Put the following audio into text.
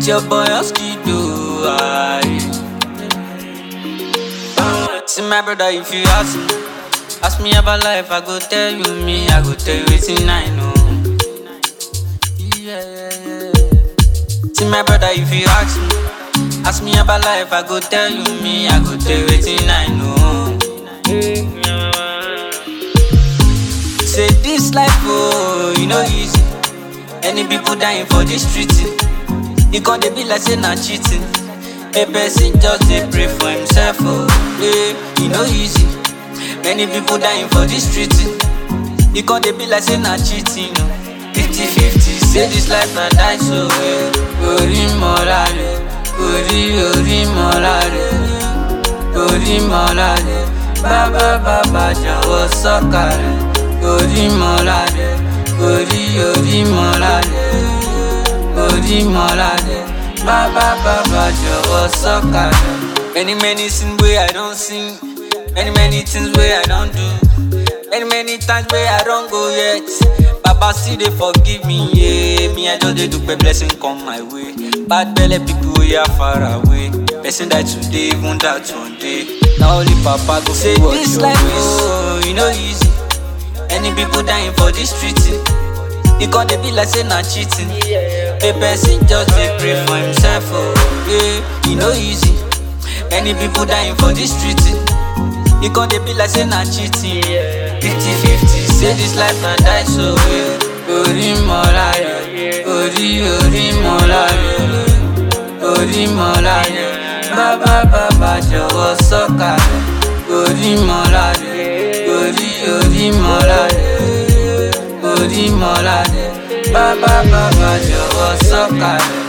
It's your boy Oskido. Aye. See my brother, if you ask me, ask me about life, I go tell you me, I go tell you everything I know. Yeah, yeah, yeah. See my brother, if you ask me, ask me about life, I go tell you me, I go tell you everything I know. Say this life, oh, you know easy. Any people dying for this street, you gon' dey be like say na cheating. A person just dey pray for himself, oh, yeah, you know easy. Many people dying for this street, you gon' dey be like say na cheating, oh. 50-50, say this life na die so, eh. Orí mọ́ra rẹ̀, orí orí mọ́ra rẹ̀, orí mọ́ra rẹ̀, bàbá bàbá jọ̀wọ́ sọ́kà rẹ̀, orí mọ́ra rẹ̀, orí orí mọ́ra rẹ̀, orí mọ́ra rẹ̀, bàbá bàbá jọ̀wọ́ sọ́kà rẹ̀. Many many things wey I don sing, many many things wey I don do, many many times wey I don go yet. Baba still dey forgive me, yeah. Me I just dey do pay blessing come my way. Bad belle people wey are far away. Person die today, even that one day. Na only Papa go fit watch this your life, ways. Oh, you know easy. Any people dying for this street, e con dey be like say na cheating. A person just dey pray for himself, oh, yeah. E no easy. Many people dying for this street, e con dey be like say na cheating. 50-50, say this life na die so, yeah. Orí mọ́ra rẹ̀, orí orí mọ́ra rẹ̀, orí mọ́ra rẹ̀. Bàbá bàbá jọ̀wọ́ sọ́kà rẹ̀, orí mọ́ra rẹ̀, orí orí mọ́ra rẹ̀, orí mọ́ra rẹ̀. Bàbá bàbá jọ̀wọ́ sọ́kà rẹ̀.